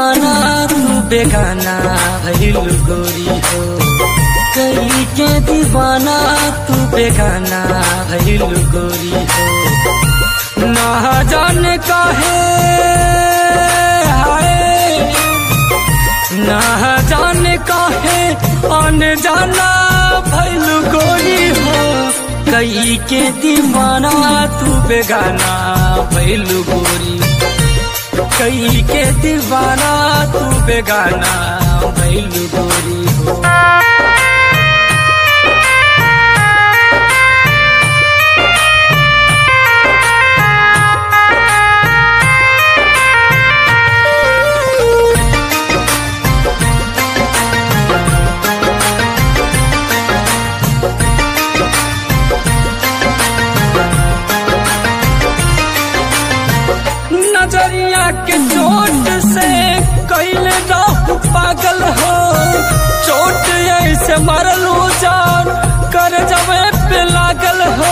दीवाना तू बेगाना भइल गोरी हो कई के दीवाना तू बेगाना भइल गोरी हो ना जाने काहे हाय ना जाने काहे अन जाना भइल गोरी हो कई के दीवाना तू बेगाना भइल गोरी कई के दीवाना तू बेगाना भइल गोरी हो नजरिया के चोट से कैले रहू पागल हो चोट ऐसे मरलू जान कर जबे पे लागल हो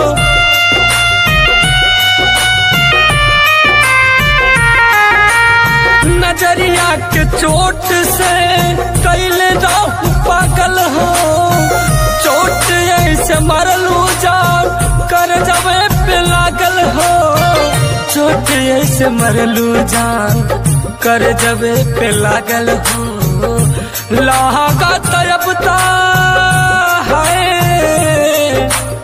नजरिया के चोट से कैले रहू पागल हो चोट ऐसे मरलू जान कर जबे पे लागल हो चोट ऐसे मरलू जान कर जबे पे लागल हो लागा तयबता है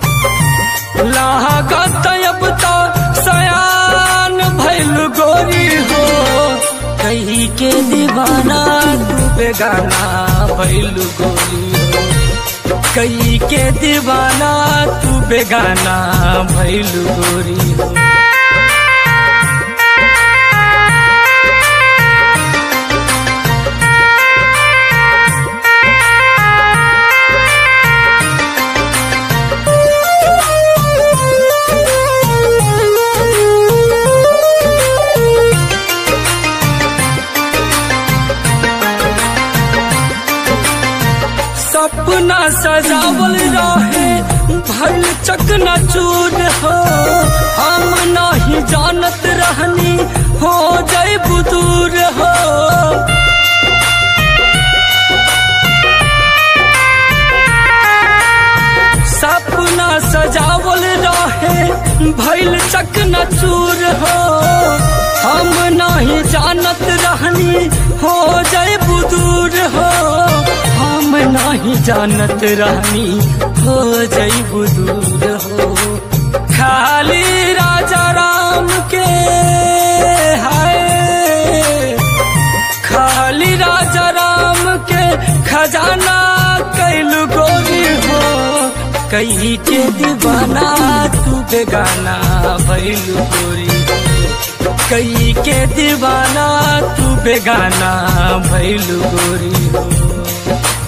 लागा तयबता सयान भैल गोरी हो कही के दीवाना तू बेगाना भैल गोरी हो कई के दीवाना तू बेगाना भैल गोरी हो सपना सजावल रहे भल चकना चूर हो हम नहीं जानत रहनी हो जाए बुदूर हो सपना सजावल रहे भैल चकना चूर हो हम नहीं जानत रहनी हो जाए बुदूर हो हम नहीं जानत रहनी हो जाई बुदूर हो खाली राजा राम के हाय खाली राजा राम के खजाना कैलू गोरी हो कई के दीवाना तू बेगाना भैलू गोरी कई के दीवाना तू बेगाना भैलू गोरी हो